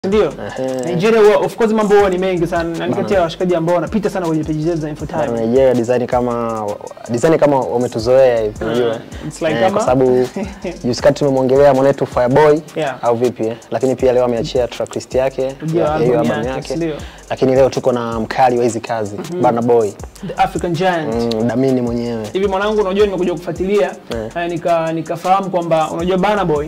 ndio Nigeria huwa of course mambo huwa ni mengi sana na ni kati ya washikaji ambao wanapita sana kwenye page zetu za Infotime. Nigeria design kama design kama wametuzoea hivi unajua. it's like Eh, kama- kwa sababu juzi kati tumemwongelea mwanetu Fireboy Yeah. au vipi eh? Lakini pia leo ameachia tracklist yake Ndio, ya- ya album hiyo album yake, yake. ndio. Lakini leo tuko na mkali wa hizi kazi Burna Boy The African Giant. mm, Damini mwenyewe Hivi mwanangu, unajua nimekuja kufuatilia Eh. eh, nika nikafahamu kwamba unajua Burna Boy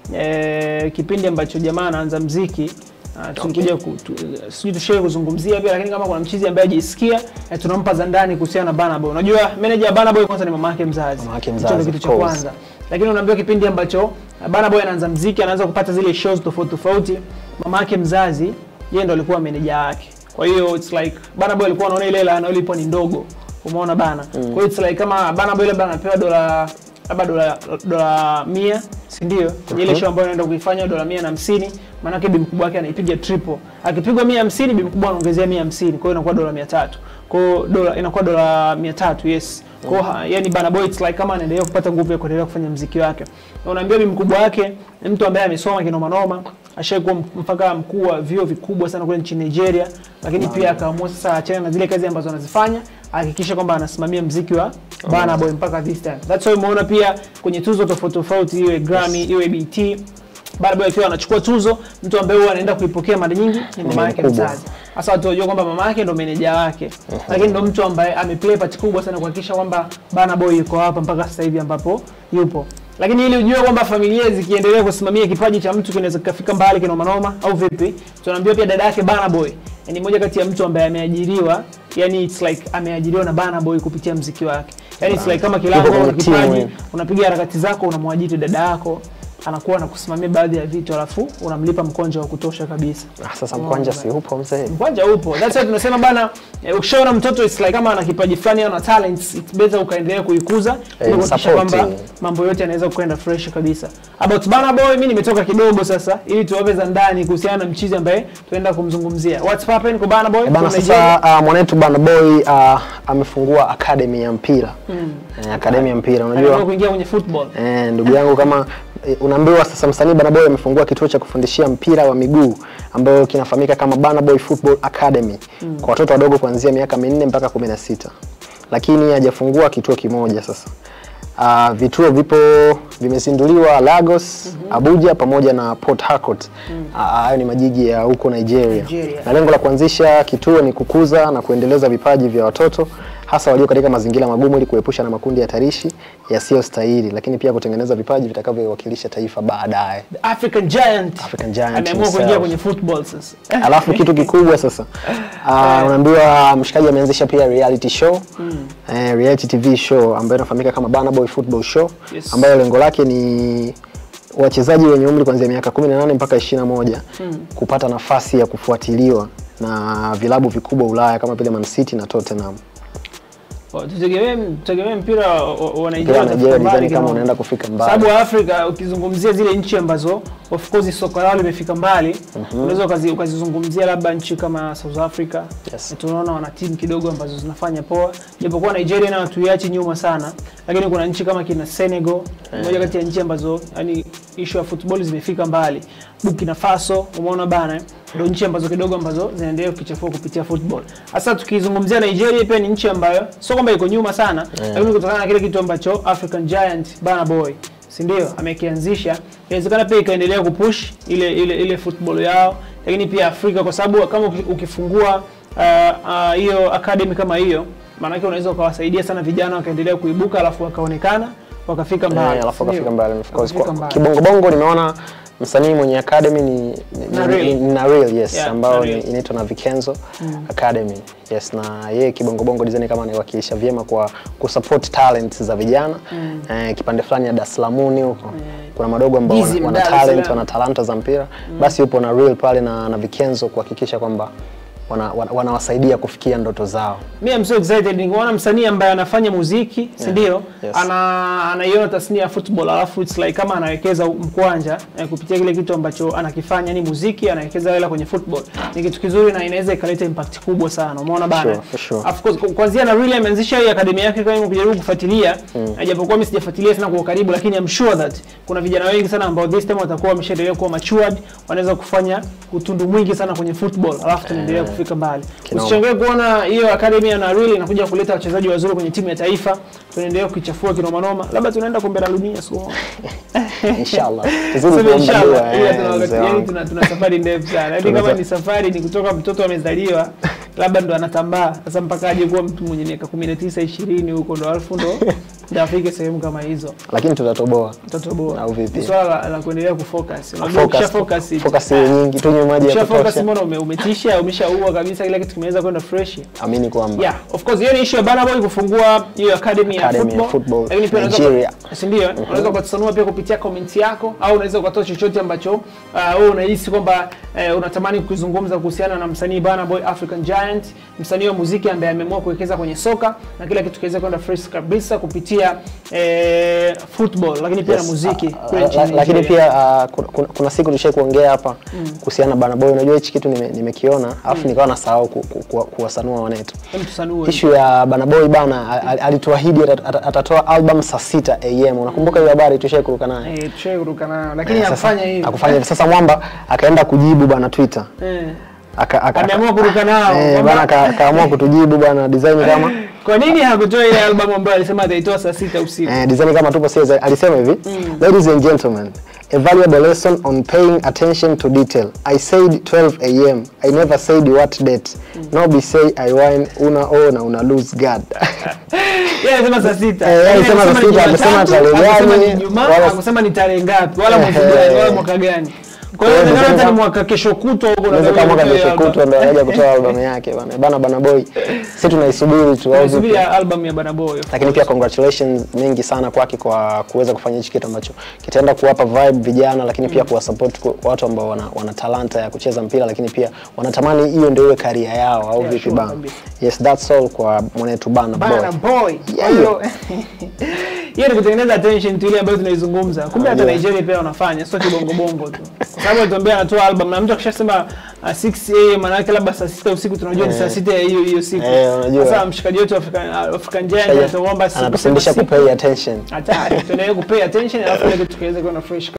eh, kipindi ambacho jamaa anaanza mziki Uh, tulikuja ku, tu, sijui tushawe kuzungumzia pia, lakini kama kuna mchizi ambaye hajisikia eh, tunampa za ndani kuhusiana na Burna Boy. Unajua manager ya Burna Boy kwanza ni mama yake mzazi, Mama yake Hicho mzazi, ndio kitu of cha course. kwanza. Lakini unaambiwa kipindi ambacho uh, Burna Boy anaanza mziki, anaanza kupata zile shows tofauti tofauti, mama yake mzazi yeye ndo alikuwa manager wake. Kwa hiyo it's like Burna Boy alikuwa anaona ile hela anayolipwa ni ndogo, umeona bana. Kwa hiyo it's like kama Burna Boy labda anapewa dola labda dola dola 100 si ndio? Kwenye ile show ambayo anaenda kuifanya dola 150, maana yake bi mkubwa wake anaipiga triple. Akipigwa 150, bi mkubwa anaongezea 150, kwa hiyo inakuwa dola 300. Kwa hiyo dola inakuwa dola 300, yes. Kwa hiyo yani Burna Boy it's like kama anaendelea kupata nguvu ya kuendelea kufanya mziki wake. Na unaambia bi mkubwa wake ni mtu ambaye amesoma kinoma noma, ashaikuwa mpaka mkuu wa vyuo vikubwa sana kule nchini Nigeria, lakini pia akaamua sasa achane na zile kazi ambazo anazifanya, ahakikishe kwamba anasimamia mziki wa Burna Boy mpaka this time. That's why umeona pia kwenye tuzo tofauti tofauti, iwe Grammy, iwe BET, Burna Boy akiwa anachukua tuzo, mtu ambaye huwa anaenda kuipokea mara nyingi ni mama yake mkubwa. mzazi. Sasa watu wajua kwamba mama yake ndo meneja wake, lakini ndo mtu ambaye ameplay part kubwa sana kuhakikisha kwamba Burna Boy yuko hapa mpaka sasa hivi ambapo yupo. Lakini ili ujue kwamba familia zikiendelea kusimamia kipaji cha mtu kinaweza kikafika mbali kinoma noma au vipi, tunaambiwa pia dada yake Burna Boy ni moja kati ya mtu ambaye ameajiriwa, yani it's like ameajiriwa na Burna Boy kupitia mziki wake. Yani it's like kama kilango Yuko una kwenye timu kipaji, hiyo. unapiga harakati zako, unamwajiri dada yako anakuwa anakusimamia baadhi ya vitu, alafu unamlipa mkonjo wa kutosha kabisa. Ah, sasa mkwanja si upo mzee Mkwanja upo. That's why tunasema bana, eh, ukishaona mtoto it's like kama ana kipaji fulani au ana talents, it's better ukaendelea kuikuza ili kuhakikisha support, kwamba eh. mambo yote yanaweza kwenda fresh kabisa. About Burna Boy, mimi nimetoka kidogo sasa ili tuwape za ndani kuhusiana na mchizi ambaye tunaenda kumzungumzia. What's happening kwa Burna Boy? Eh, Bana from Nigeria? sasa uh, mwanetu Burna Boy uh, amefungua academy ya mpira eh, academy ya mpira Anataka unajua kuingia kwenye football. Eh, ndugu yangu kama eh, unaambiwa sasa msanii Burna Boy amefungua kituo cha kufundishia mpira wa miguu ambayo kinafahamika kama Burna Boy Football Academy kwa watoto wadogo kuanzia miaka minne mpaka 16. Lakini hajafungua kituo kimoja sasa. Uh, vituo vipo vimezinduliwa Lagos, Abuja pamoja na Port Harcourt. Ah, Hayo ni majiji ya huko Nigeria. Nigeria. Na lengo la kuanzisha kituo ni kukuza na kuendeleza vipaji vya watoto hasa walio katika mazingira magumu ili kuepusha na makundi hatarishi yasiyostahili, lakini pia kutengeneza vipaji vitakavyowakilisha taifa baadaye. The African Giant. African Giant Ameamua himself. kuingia kwenye football sasa. Alafu kitu kikubwa sasa, uh, unaambiwa mshikaji ameanzisha pia reality show eh, reality TV show ambayo inafahamika kama Burna Boy Football Show Yes. ambayo lengo lake ni wachezaji wenye umri kuanzia miaka 18 mpaka 21 kupata nafasi ya kufuatiliwa na vilabu vikubwa Ulaya kama vile Man City na Tottenham. Tutegemee tutegemee mpira wa- wa wa Mpira Nigeria wa utafika Nigeria mbali design kama kidogo. unaenda kufika mbali. sababu Afrika ukizungumzia zile nchi ambazo of course soka lao limefika mbali unaweza ukazi, ukazizungumzia labda nchi kama South Africa Yes. tunaona wana timu kidogo ambazo zinafanya poa japokuwa Nigeria nayo tuiachi nyuma sana lakini kuna nchi kama kina Senegal moja kati ya nchi ambazo yani issue ya football zimefika mbali Burkina Faso umeona bana eh? ndio nchi ambazo kidogo ambazo zinaendelea kukichafua kupitia football hasa tukizungumzia Nigeria pia ni nchi ambayo sio kwamba iko nyuma sana lakini kutokana na kile kitu ambacho African Giant Burna Boy si ndio amekianzisha inawezekana pia ikaendelea kupush ile ile ile football yao lakini pia Afrika kwa sababu kama uki- ukifungua ah, ah, hiyo academy kama hiyo maanake unaweza ukawasaidia sana vijana wakaendelea kuibuka alafu wakaonekana wakafika mbali Eh, alafu si ndio? akafika mbali of course. Wakafika Kwa mbali. kibongobongo nimeona msanii mwenye academy ni, ni, Naril. ni, ni Naril, yes Yeah, ambao ni- Naril. inaitwa na Vikenzo Academy yes na yeye kibongobongo design kama anaiwakilisha vyema kwa kusupport talents za vijana eh, kipande fulani ya Dar es Salaam huko kuna madogo ambao Dizzy wana, wana Dar es talent Salaam. wana talanta za mpira basi yupo na Real pale na, na Vikenzo kuhakikisha kwamba wana, wana, wanawasaidia kufikia ndoto zao. Mi am so excited nikiona msanii ambaye anafanya muziki, si ndio? Yes. Ana anaiona tasnia ya football alafu it's like kama anawekeza mkwanja eh, kupitia kile kitu ambacho anakifanya ni muziki, anawekeza hela kwenye football. Ni kitu kizuri na inaweza ikaleta impact kubwa sana. Umeona bana? Sure, for sure. Of course ku- kuanzia na really ameanzisha hii akademi yake kama kujaribu kufuatilia, mm. japokuwa mimi sijafuatilia sana kwa karibu, lakini I'm sure that kuna vijana wengi sana ambao this time watakuwa wameshaendelea kuwa matured, wanaweza kufanya utundu mwingi sana kwenye football, alafu tunaendelea kufika mbali. Kinoma. Usichangae kuona hiyo academy ya Narili inakuja kuleta wachezaji wazuri kwenye timu ya taifa, tunaendelea kuichafua kinoma noma, labda tunaenda kombe la dunia siku moja. Inshallah. Tuzidi Sema kuomba inshallah, dua, ila eh, tuna wakati- mzee yaani wangu. tuna, tuna safari ndefu sana. Yaani kama Tunaweza- ni safari ni kutoka mtoto amezaliwa labda ndo anatambaa sasa mpaka aje kuwa mtu mwenye miaka 19 20 huko ndo alafu ndo ndo afike sehemu kama hizo. Lakini tutatoboa. Mtoto bora. Au vipi? Ni swala la, la kuendelea kufocus. Unajua Focus, ukisha focus it- focus iwe nyingi, tunywe maji ya ukisha focus kutosha. mbona ume, umetisha umeshaua kabisa kila kitu kimeweza kwenda fresh. Amini kwamba Yeah, of course hiyo ni issue ya Burna Boy kufungua hiyo academy, Academy ya ya football. football, Lakini pia unaweza Nigeria. kwa- si ndio? Unaweza ukatusanua pia kupitia comment yako au unaweza ukatoa chochote ambacho uh, wewe unahisi kwamba uh, unatamani kuzungumza kuhusiana na msanii Burna Boy African Giant, msanii wa muziki ambaye ameamua kuwekeza kwenye soka na kila kitu kiweze kwenda fresh kabisa kupitia eh, football lakini pia na Yes. muziki Ah, kule ah, nchini la- lakini Nigeria. pia ah, kuna- kuna, kuna siku tulishai kuongea hapa kuhusiana na Burna Boy. Unajua hichi kitu nime- nimekiona alafu nikawa nasahau ku, ku, ku, kuwasanua wanetu. Hebu tusanue. Ishu ya Burna Boy bana, a- a- alituahidi ata- ata- atatoa album saa 6 am. Unakumbuka hiyo habari tulishai kuruka nayo? Eh, tushai kuruka nayo lakini Sasa- hakufanya hivyo. Hakufanya hivyo. Sasa Mwamba akaenda kujibu bana Twitter. Eh. Aka, aka, Ameamua kuruka nao, Eh, kwamba- bana ka- kaamua kutujibu bana design kama Kwa nini hakutoa ile album ambayo alisema ataitoa saa sita usiku? Eh, design kama tupo serious alisema hivi ladies and gentlemen a valuable lesson on paying attention to detail i said 12 am i never said what date no be say i wine una o na una lose guard Yeye alisema saa sita. Eh, yeye Yaani alisema saa alisema ni sita, hakusema Jumatatu, tarehe hakusema gani, ni Ijumaa, wala- hakusema ni tarehe ngapi, wala mwezi Eh, gani, eh. wala mwaka gani. Kwa hiyo Kwa hiyo inawezekana hata ndio ni mwaka kesho kutwa huko unaweza ndio kama atoe kesho album. kutwa ndo aje kutoa album yake bana bana bana boy sisi tunaisubiri tu au vipi? Tunasubiri album ya Burna Boy. lakini pia congratulations mingi sana kwake kwa kuweza kufanya hichi kitu ambacho kitaenda kuwapa vibe vijana, lakini pia kuwasupport ku- watu ambao wana, wana talanta ya kucheza mpira, lakini pia wanatamani hiyo ndio iwe career yao au Yeah, vipi sure bana? kabisa. Yes, that's all kwa mwanetu bana Burna boy. Boy. Kwa Yeah, hiyo hiyo ni kutengeneza attention tu ile ambayo tunaizungumza. Kumbe hata Yeah. Nigeria pia wanafanya, sio kibongo bongo tu. Kwa sababu alituambia anatoa album na mtu akishasema uh, 6 am maana yake labda saa 6 usiku tunajua ni saa 6 ya hiyo hiyo siku. Eh, unajua. Sasa mshikaji wetu African African Giant Sasa, ataomba siku Anatufundisha kusema kupay attention. siku. Hatari. Tuendelee kupay attention alafu ile kitu kiweze kuwa na fresh